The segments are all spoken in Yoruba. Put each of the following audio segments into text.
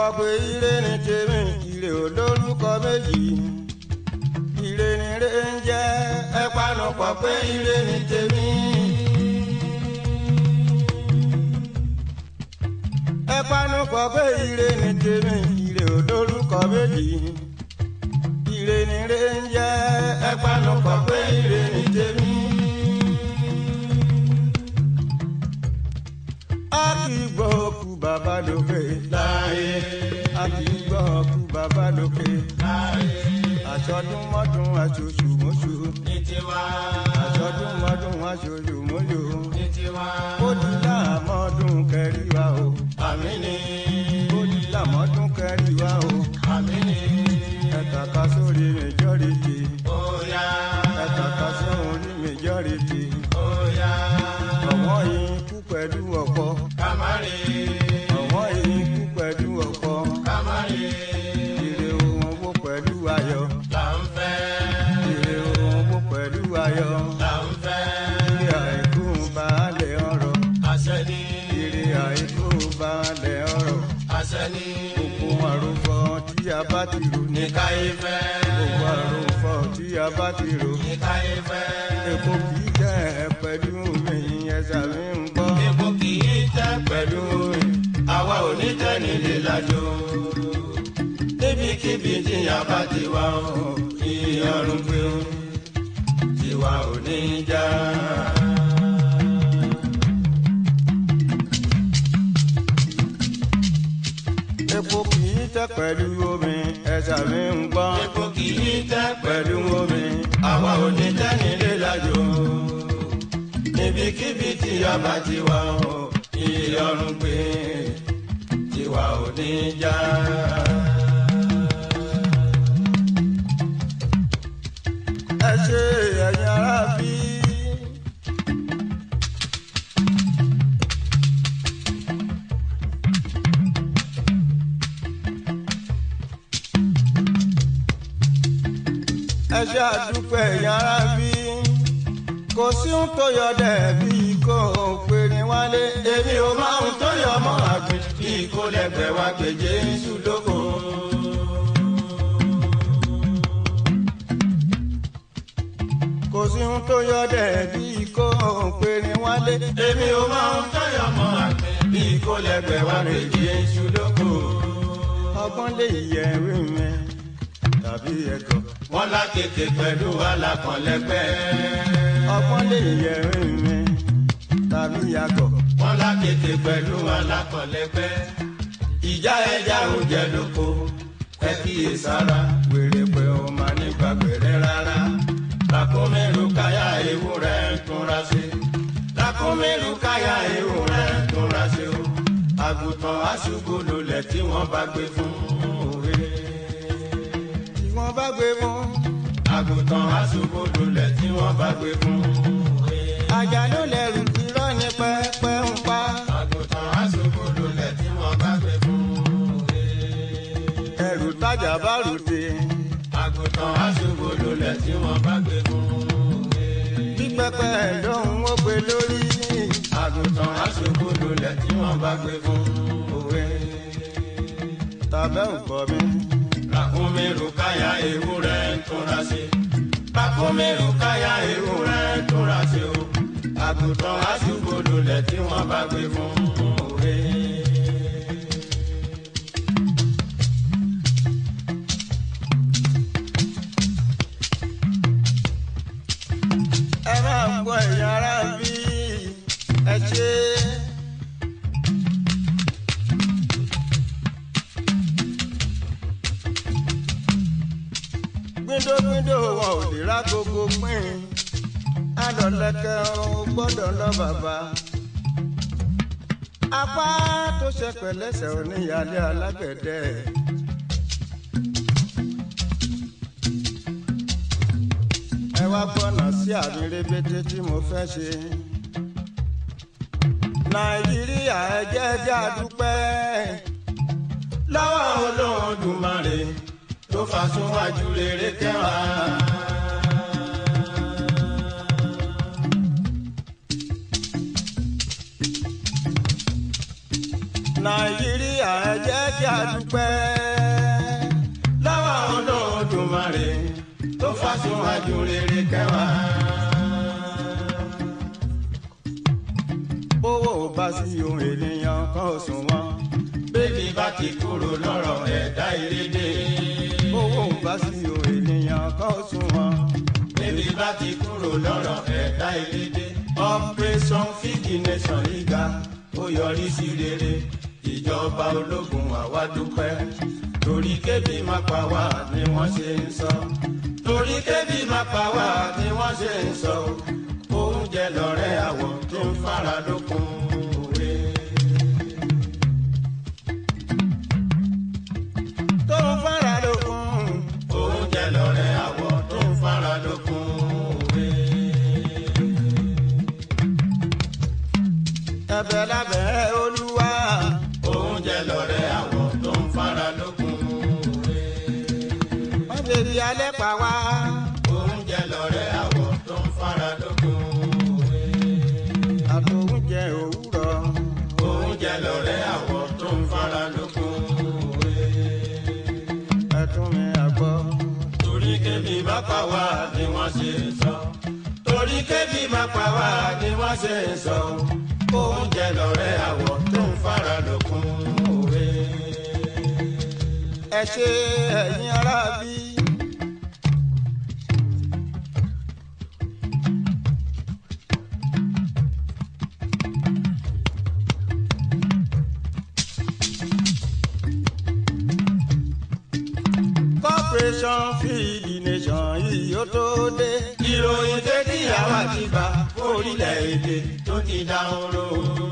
kọ pé ire ni tèmi ire ò lórúkọ méjì ire ni ire ń jẹ́ ẹ panu pọ̀ pé ire ni tèmi. ẹ panu pọ̀ pé ire ni tèmi ire ò lórúkọ méjì ire ni ire ń jẹ́ ẹ panu pọ̀ pé ire ni tèmi. a kì í gbọ́ kú bàbá lókè láàyè a kì í gbọ́ kú bàbá lókè láàyè àṣọdún mọ́dún aṣoṣù mọ́ṣù ní tiwa àṣọdún mọ́dún aṣoṣù mọ́ṣù ní tiwa ó di láàmọ́dún kẹrìwá o àmì ni ó di láàmọ́dún kẹrìwá o àmì ni ẹ̀ka sórí majority óyá ẹ̀ka sórí majority óyá ọ̀wọ́n yìí kú pẹ̀lú ọ̀pọ̀ kámárì ọ̀wọ́n yìí kú pẹ̀lú ọ̀pọ̀ kámárì ire ohun owó pẹ̀lú ayọ̀ là ń fẹ́ ire ohun owó pẹ̀lú ayọ̀ là ń fẹ́ ire àìkú baálẹ̀ ọ̀rọ̀ àṣẹ ni ire àìkú baálẹ̀ ọ̀rọ̀ àṣẹ ni gbogbo àròfọ tí a bá ti rò ní ní káyé fẹ́ gbogbo àròfọ tí a bá ti rò ní káyé fẹ́ epo kì í jẹ́ pẹ̀lú mi ẹ̀sà mi ń gbọ́ epo kì í tẹ́ pẹ̀lú mi àwa ò ní tẹ́ nílé lájò níbikíbi tí a bá ti wá o ìyọrùn pé o tiwa ò ní já. epo kì í tẹ́ pẹ̀lú omi ẹ̀sà mi ń gbọ́ epo kì í tẹ́ pẹ̀lú omi àwa ò ní tẹ́ nílé lájò níbikíbi tí a bá ti wá o ìyọrùn pé tiwa ò ní já. ẹ ṣe ẹ̀yin ará bí. ẹ ṣe àdúpẹ́ ẹ̀yin ará bí. kò sí ohun tó yọ dẹ̀bí kó o pè ní wálé. èmi ò máa ń tó yọ ọmọ àgbẹ̀ bí kò lẹ́gbẹ̀ẹ́ wá pé jésù lóko. kò sí ohun tó yọ dẹ̀bí kó o pè ní wálé. èmi ò máa ń tó yọ ọmọ àgbẹ̀ bí kò lẹ́gbẹ̀ẹ́ wá pé jésù lóko. ọgbọ́n lè yẹ ewé mi tàbí ẹ̀gọ́. wọ́n lákèké pẹ̀lú alákànlẹ́gbẹ́. ọgbọ́n lè yẹ ewé mi tàbí àgọ̀. wọ́n lákèké pẹ̀lú alákànlẹ́gbẹ́. ìjà ẹja ò jẹ lóko ẹ kíyè sára wèrè pé ó máa nípa gbèrè rárá. lákòmẹ́rù káyà ewúrẹ́ ń túnra sí. lákòmẹ́rù káyà ewúrẹ́ ń túnra sí o. àgùntàn aṣùgbò lulẹ̀ tí wọ́n bá gbé fún òwe. tí wọ́n bá gbé mú. àgùntàn aṣùgbò lulẹ̀ tí wọ́n bá gbé fún òwe. ajá ló lẹ́rù irọ́ ní pẹ́pẹ́ ń pa. àgùntàn aṣùgbò lulẹ̀ tí wọ́n bá gbé fún òwe. ẹrù tájà bá rùdé. àgùntàn aṣùgbò lulẹ̀ tí wọ́n bá gbé fún òwe. bí pẹ́pẹ́ lóhùn ó gbé lórí. àgùntàn aṣùgbò lulẹ̀ tí wọ́n bá gbé fún òwe. tàbẹ́ ò gbọ́ mi. Ràkúnmí rùkáyà ewúrẹ́ ń túnra sí. Ràkúnmí rùkáyà ewúrẹ́ ń túnra sí o. Àgùntàn aṣùgbò lulẹ̀ tí wọ́n bá gbé fún òwe. ẹ máa gbọ́ ẹ̀yin ará bí ẹ ṣe. gbíndógbíndó wọn ò lè rá gbogbo pín adọ̀lẹ́kẹ̀ ò gbọ́dọ̀ lọ bàbá. apá tó ṣe pẹ̀lẹ́sẹ̀ oníyàlẹ́ alágbẹ̀dẹ. ẹ wá gbọ́nà sí àmì rébété tí mo fẹ́ ṣe. nàìjíríà ẹ jẹ́ jẹ́ àdúpẹ́ Lọ́wọ́ Olódùmarè tó fà súnwájú rere kẹwàá. nàìjíríà ẹ jẹ́ kí a dúpẹ́ lọ́wọ́ olódùmarè tó fàṣùwájú rere kẹwàá. owó bá sí ohun ènìyàn kan ò sùn wọn. bébí bá ti kúrò lọ́rọ̀ ẹ̀dá ìrédè. owó bá sí ohun ènìyàn kan ò sùn wọn. bébí bá ti kúrò lọ́rọ̀ ẹ̀dá ìrédè. operation feed nation ìga ó yọrí sí rere. ìjọba ológun àwa dúpẹ́. torí kébì má pa wá ni wọ́n ṣe ń sọ. torí kébì má pa wá ni wọ́n ṣe ń sọ. oúnjẹ lọ́rẹ́ àwọ̀ tó ń fara lókun òwe. tó ń fara lókun. oúnjẹ lọ́rẹ́ àwọ̀ tó ń fara lókun òwe. ẹ̀bẹ̀ lábẹ́ olúwa. oúnjẹ lọ́rẹ́ àwọ̀ tó ń fara lókun òwe. wọ́n lè di alẹ́ pa wá. oúnjẹ lọ́rẹ́ àwọ̀ tó ń fara lókun òwe. àtòúnjẹ òwúrọ̀. oúnjẹ lọ́rẹ́ àwọ̀ tó ń fara lókun òwe. ẹ̀tún mi àgbọ̀. torí kébì má pa wá ni wọ́n ṣe ń sọ. torí kébì má pa wá ni wọ́n ṣe ń sọ. oúnjẹ lọ́rẹ́ àwọ̀ tó ń fara lókun òwe. ẹ ṣe ẹ̀yin ará bí. corporation feed nation yìí ó tó dé. ìròyìn tẹ́tí àwa ti bá orílẹ̀-èdè tó ti dáhùn ró.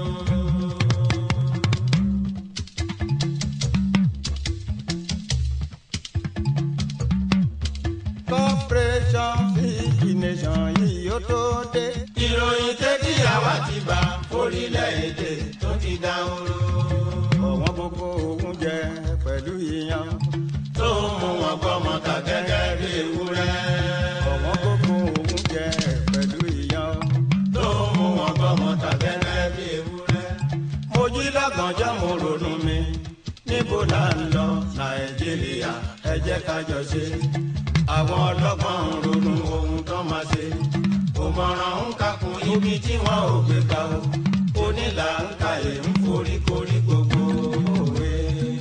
corporation feed nation yìí ó tó dé. ìròyìn tẹ́tí àwa ti bá orílẹ̀-èdè tó ti dáhùn ró. ọ̀wọ́n gbogbo oúnjẹ pẹ̀lú ìyan. tó ń mú wọn gbọ́mọ ta gẹ́gẹ́ bí ewúrẹ́. ọ̀wọ́n gbogbo oúnjẹ pẹ̀lú ìyan. tó ń mú wọn gbọ́mọ ta gẹ́gẹ́ bí ewúrẹ́. mo jí lọ́gànjọ́ mo ronú mi níbo là ń lọ nàìjíríà ẹ jẹ́ ká jọ ṣe. àwọn ọlọ́gbọ́n ń ronú ohun tó máa ṣe. òmọ̀ràn ń kakùn ibi tí wọ́n ò gbé ga o. onílà ń ka èé ń forí korí gbogbo òwe.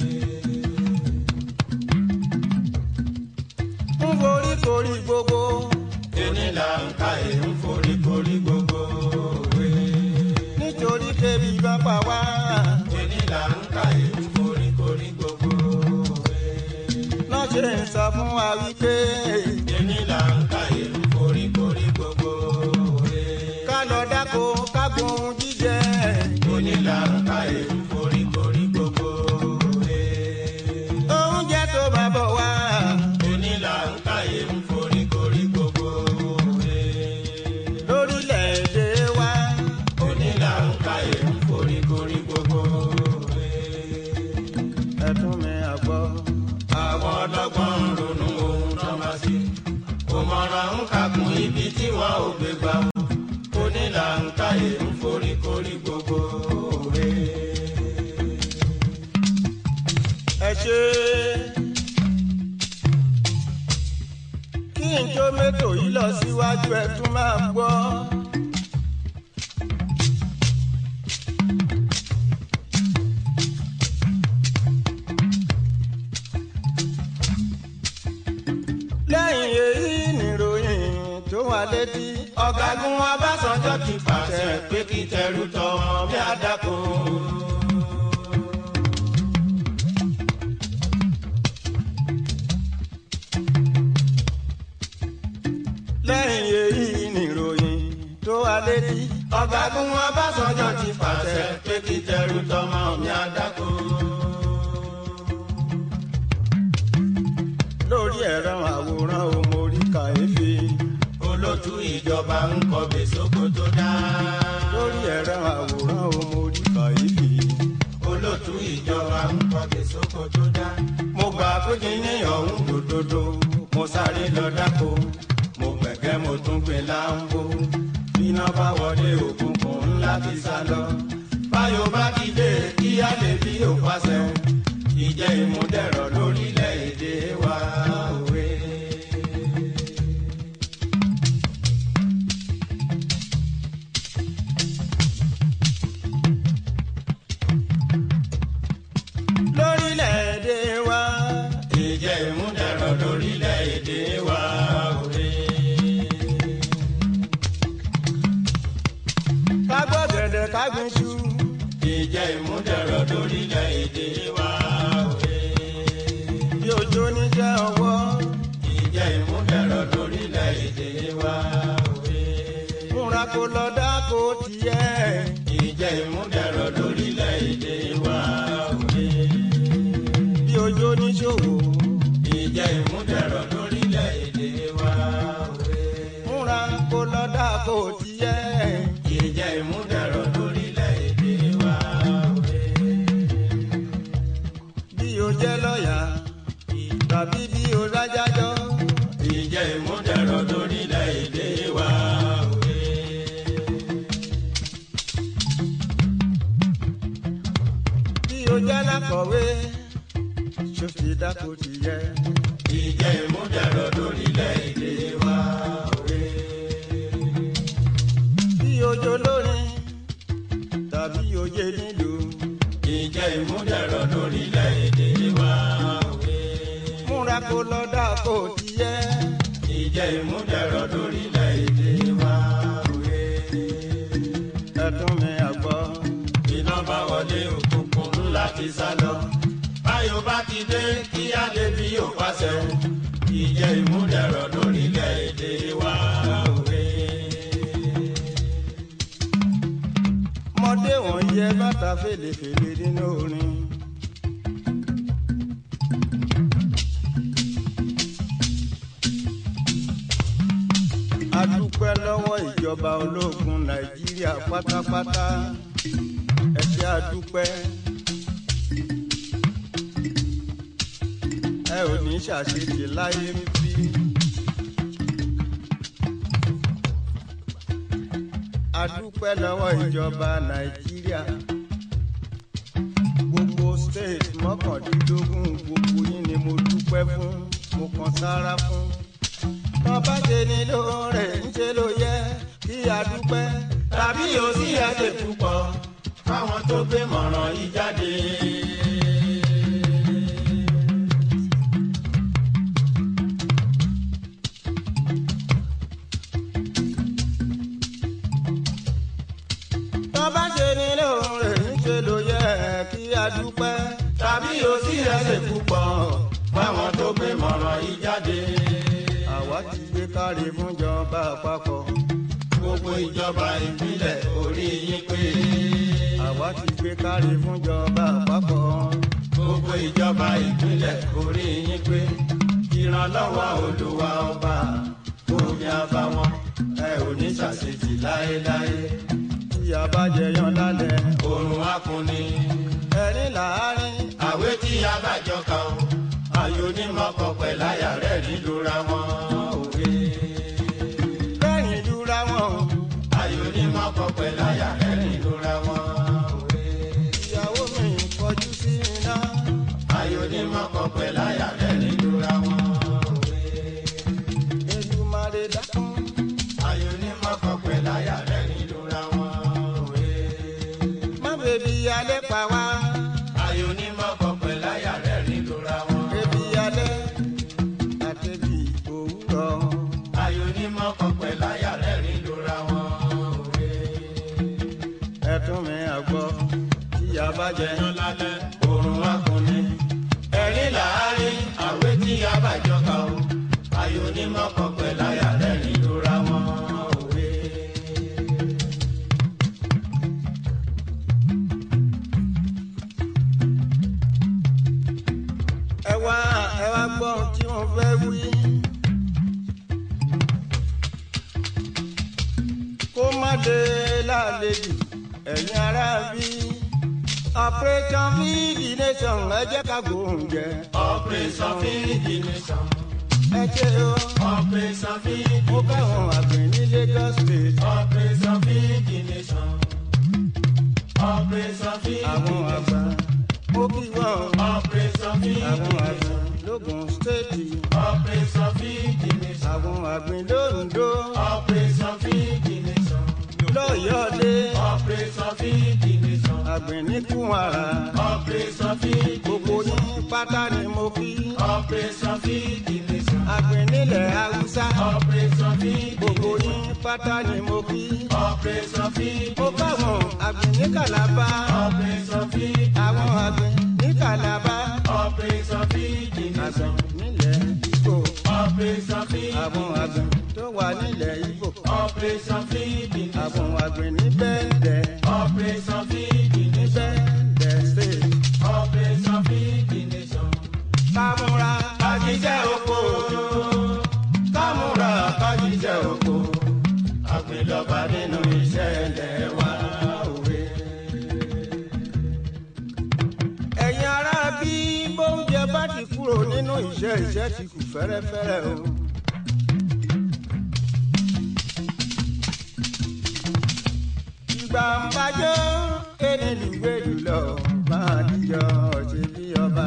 ń forí korí gbogbo. onílà ń ka èé ń forí korí gbogbo òwe. nítorí kébi bá pa wá. onílà ń ka èé ń forí korí gbogbo òwe. náà ṣe ń sọ fún wa wípé onílà ń ka èé ń forí korí gbogbo òwe. ká lọ dáko ká gbóhùn jíjẹ. onílà ń ka èé ń forí korí gbogbo òwe. oúnjẹ tó bá bọ̀ wá. onílà ń ka èé ń forí korí gbogbo òwe. lórílẹ̀‐èdè wa. onílà ń ka èé ń forí korí gbogbo òwe. ẹ̀tún mi àgbọ̀. àwọn ọlọ́gbọ́n ń ronú ohun tó máa ṣe. òmọ̀ràn ń kakùn ibi tí wọ́n ò gbé gbà. onílà ń ka èé ń forí korí gbogbo òwe. ẹ ṣe. kí n tó mẹ́tò yìí lọ síwájú ẹ tún máa gbọ́. lẹ́yìn èyí nìròyìn tó wà létí. ọ̀gágun Ọbásanjọ́ ti pàṣẹ pé kí tẹrú tọmọ bí àdàkọ. lẹ́yìn èyí nìròyìn tó wà létí. ọ̀gágun Ọbásanjọ́ ti pàṣẹ pé kí tẹrú tọmọ bí àdàkọ. lórí ẹ̀rọ àwòrán o mo rí kàyéfì. olótú ìjọba ń kọbè sóko tó dá. lórí ẹ̀rọ àwòrán o mo rí kàyéfì. olótú ìjọba ń kọbè sóko tó dá. mo gbà pé kí ní ọ̀hún dòdòdò mo sáré lọ dáko mo gbẹ̀gẹ́ mo tún gbé láńbó iná bá wọlé òkùnkùn ńlá ti sá lọ báyọ̀ bá dìde kí á lè bí òpàṣẹ ìjẹ́ ìmúdẹ̀rọ̀ lórílẹ̀‐èdè wa òwe. lórílẹ̀‐èdè wa. ìjẹ́ ìmúdẹ̀rọ̀ lórílẹ̀‐èdè wa òwe. ká gbọ́ gẹ̀dẹ̀ ká gbin iṣu. ìjẹ́ ìmúdẹ̀rọ̀ lórílẹ̀‐èdè wa òwe. bí òjò níṣẹ́ ọwọ́. ìjẹ́ ìmúdẹ̀rọ̀ lórílẹ̀‐èdè wa òwe. múra kó lọ dáko tiẹ̀. ìjẹ́ ìmúdẹ̀rọ̀ lórílẹ̀‐èdè wa òwe. bí òjò níṣòwò. ìjẹ́ ìmúdẹ̀rọ̀ lórílẹ̀‐èdè wa òwe. múra kó lọ dáko tiẹ̀. ìjẹ́ ìmúdẹ̀rọ̀ lórílẹ̀‐èdè wa òwe. bí o jẹ́ lọ́ọ̀yà tàbí bí o rájájọ́. ìjẹ́ ìmúdẹ̀rọ̀ lórílẹ̀‐èdè wa òwe. bí o jẹ́ lákọ̀wé. ṣòfì dáko tiẹ̀. ìjẹ́ ìmúdẹ̀rọ̀ lórílẹ̀‐èdè wa òwe. bí ojo lórin tàbí oje nílùú. ìjẹ́ ìmúdẹ̀rọ̀ lórílẹ̀‐èdè wa òwe. múra kó lọ dáko tiẹ̀. ìjẹ́ ìmúdẹ̀rọ̀ lórílẹ̀‐èdè wa òwe. ẹ̀tún mi àgbọ̀. iná bá wọlé òkùnkùn ńlá ti sá lọ. báyọ̀ bá ti dé kí á lè bí yóò pàṣẹ. ìjẹ́ ìmúdẹ̀rọ̀ lórílẹ̀‐èdè wa òwe. mọdé wọn yẹ bàtà fèlèfèlè nínú orin. a dúpẹ́ lọ́wọ́ ìjọba ológun nàìjíríà pátápátá ẹ ṣé a dúpẹ́. ẹ ò ní ṣàṣetì láyé ń bí. a dúpẹ́ lọ́wọ́ ìjọba nàìjíríà gbogbo state mọ́kàndínlógún gbogbo yín ni mo dúpẹ́ fún mo kàn sára fún. tó bá ṣe ní lóore ń ṣe ló yẹ kí a dúpẹ́ tàbí o sí ẹsẹ̀ púpọ̀ fáwọn tó gbé mọ̀ràn yìí jáde. tó bá ṣe ní lóore ń ṣe ló yẹ kí a dúpẹ́ tàbí o sí ẹsẹ̀ púpọ̀ fáwọn tó gbé mọ̀ràn yìí jáde. àwa ti gbé kárí fúnjọba àpapọ̀ gbogbo ìjọba ìpínlẹ̀ orí yín pé. àwa ti gbé kárí fúnjọba àpapọ̀ gbogbo ìjọba ìpínlẹ̀ orí yín pé. ìrànlọ́wọ́ olúwa ọba omi àbáwọn ẹ ò ní ṣàṣetì láéláé. tí a bá jẹyàn lálẹ́ òrùn akunni ẹni láàárín àwé tí a bá jọ kà ó. ayò ní mọ́kọ pẹ̀láyà rẹ̀ nílùra wọn òwe. lẹ́yìn lura wọn ayò ní mọ́kọ pẹ̀láyà rẹ̀ nílùra wọn òwe. ìyàwó mi kọjú sí iná ayò ní mọ́kọ pẹ̀láyà rẹ̀ nílùra wọn òwe. Èdùmàrè dákun ayò ní mọ́kọ pẹ̀láyà rẹ̀ nílùra wọn òwe. má bèbí alẹ́ pa wá ayò ní mọ́kọ pẹ̀láyà rẹ̀ nílùra wọn. bèbí alẹ́ àtẹ̀bí òwúrọ̀ ayò ní mọ́kọ pẹ̀láyà rẹ̀ nílùra wọn òwe. ẹ̀tún mi àgbọ̀ tí a bá jẹyàn jẹyàn lálẹ́ òrùn akunni. ẹ̀rín làárín àwé tí a bá jọ kà ó. ayò ní mọ́kọ pẹ̀láyà rẹ̀ nílùra wọn òwe. ẹ wá ẹ wá gbọ́ ohun tí wọ́n fẹ́ wí. kó má dé lálejò ẹ̀yin ará bí operation feed the nation ẹ jẹ́ ká gbóúnjẹ operation feed the nation. ẹ ṣe o. operation feed mo the bá nation. wọn àgbẹ̀ ní Lagos state operation feed the nation. operation feed the àwọn nation. àgbà mo kí wọn Operation Feed àwọn the àgbẹ̀ Nation. lógun stéètì Operation Feed the Nation. àwọn àgbẹ̀ lóńdó Operation Feed the Nation. lọ́yọ̀ọ́dé Operation Feed the Nation. àgbẹ̀ ní kúwàrà Operation Feed the gbogbo Nation. yín pátá ni mo kí Operation Feed the Nation. àgbẹ̀ nílẹ̀ haúsá Operation Feed the gbogbo Nation. yín pátá ni mo kí Operation Feed mo the báwọn àgbẹ̀ ní kàlábá Operation Feed àwọn àgbẹ̀ ní kàlábá Operation Feed the àgbẹ̀ Nation. nílẹ̀ Ìgbò Operation Feed àwọn the àgbẹ̀ Nation. tó wà nílẹ̀ Ìgbò Operation Feed the Nation. àwọn àgbẹ̀ ní bẹ́ẹ̀dẹ̀ Operation Feed the ní Nation. bẹ́ẹ̀dẹ̀ state Operation Feed the Nation. kámúra Kájíjẹ́ oko. Kámúra kájíjẹ́ oko. Àgbélọ́ba nínú iṣẹ́ ilẹ̀ wa òwe. ẹ̀yin ará bí bóúnjẹ bá ti kúrò nínú iṣẹ́ iṣẹ́ ti kù fẹ́rẹ́fẹ́rẹ́ o. ìgbà ń bájọ́ ẹni lùgbé jùlọ máa díjọ ṣe bí ọba.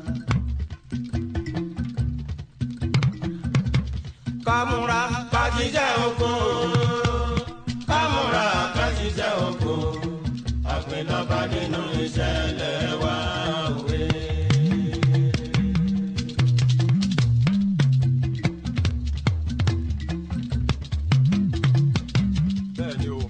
kámúra Kájíjẹ́ oko. Kámúra kájíjẹ́ oko. Àgbélọ́ba nínú iṣẹ́ ilẹ̀ wa òwe. bẹ́ẹ̀ni o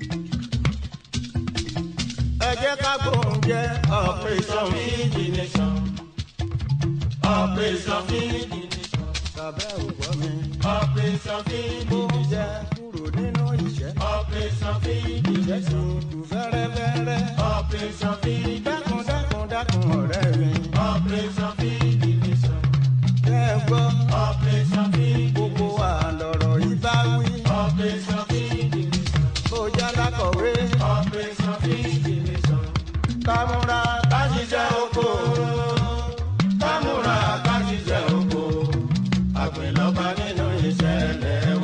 ẹ jẹ́ ká gbóúnjẹ Operation Feed the Nation. Operation Feed the Nation. tàbẹ́ ògbọ́ mi. Operation Feed the gbóúnjẹ Nation. kúrò nínú iṣẹ́ Operation Feed the iṣẹ́ ti Nation. kù fẹ́rẹ́fẹ́rẹ́. Operation Feed the dákun dákun dákun ọ̀rẹ́ mi. Operation Feed the Nation. Kẹ́ ẹ gbọ́ Operation Feed the gbogbo wa lọ̀rọ̀ yìí bá wí. Operation Feed the Nation. Kó jẹ́ lákọ̀wé Operation Feed the Nation. kámúra Kájíjẹ́ oko. Kámúra kájíjẹ́ oko. Àgbélọ́ba nínú iṣẹ́ ilẹ̀